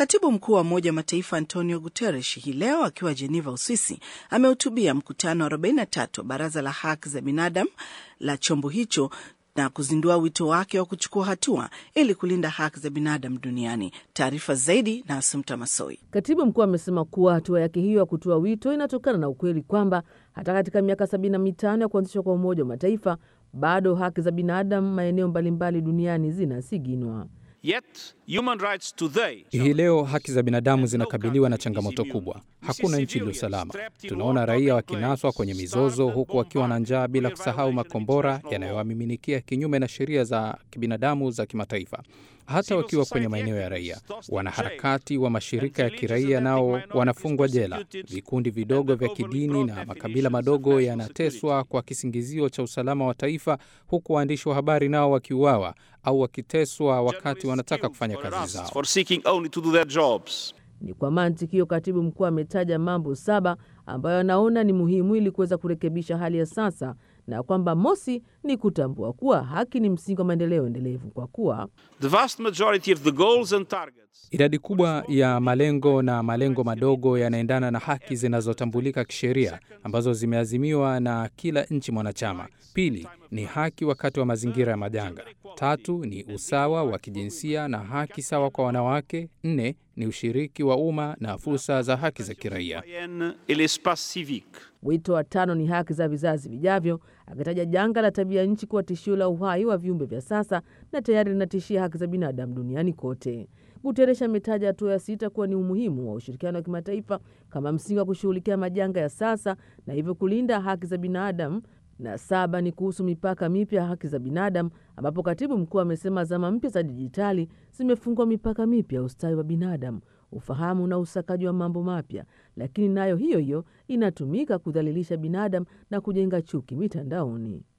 Katibu mkuu wa Umoja wa Mataifa Antonio Guterres hii leo akiwa Jeneva, Uswisi, amehutubia mkutano wa 43 wa Baraza la Haki za Binadamu la chombo hicho na kuzindua wito wake wa kuchukua hatua ili kulinda haki za binadamu duniani. Taarifa zaidi na Asumta Masoi. Katibu mkuu amesema kuwa hatua yake hiyo ya kutoa wito inatokana na ukweli kwamba hata katika miaka sabini na mitano ya kuanzishwa kwa Umoja wa Mataifa bado haki za binadamu maeneo mbalimbali duniani zinasiginwa. Yet, human rights today... Hii leo haki za binadamu zinakabiliwa na changamoto kubwa. Hakuna nchi iliyo salama. Tunaona raia wakinaswa kwenye mizozo, huku wakiwa na njaa, bila kusahau makombora yanayowamiminikia kinyume na sheria za kibinadamu za kimataifa. Hata wakiwa kwenye maeneo ya raia, wanaharakati wa mashirika ya kiraia nao wanafungwa jela. Vikundi vidogo vya kidini na makabila madogo yanateswa kwa kisingizio cha usalama wa taifa, huku waandishi wa habari nao wakiuawa au wakiteswa wakati wanataka kufanya kazi zao. Ni kwa mantiki hiyo, katibu mkuu ametaja mambo saba ambayo anaona ni muhimu ili kuweza kurekebisha hali ya sasa na kwamba mosi ni kutambua kuwa haki ni msingi wa maendeleo endelevu, kwa kuwa idadi kubwa ya malengo na malengo madogo yanaendana na haki zinazotambulika kisheria ambazo zimeazimiwa na kila nchi mwanachama. Pili ni haki wakati wa mazingira ya majanga. Tatu ni usawa wa kijinsia na haki sawa kwa wanawake. Nne ni ushiriki wa umma na fursa za haki za kiraia. Wito wa tano ni haki za vizazi vijavyo, akitaja janga la tabia nchi kuwa tishio la uhai wa viumbe vya sasa na tayari linatishia haki za binadamu duniani kote. Guterres ametaja hatua ya sita kuwa ni umuhimu wa ushirikiano wa kimataifa kama msingi wa kushughulikia majanga ya sasa na hivyo kulinda haki za binadamu na saba ni kuhusu mipaka mipya ya haki za binadamu, ambapo katibu mkuu amesema zama mpya za dijitali zimefungua mipaka mipya ya ustawi wa binadamu, ufahamu na usakaji wa mambo mapya, lakini nayo hiyo hiyo inatumika kudhalilisha binadamu na kujenga chuki mitandaoni.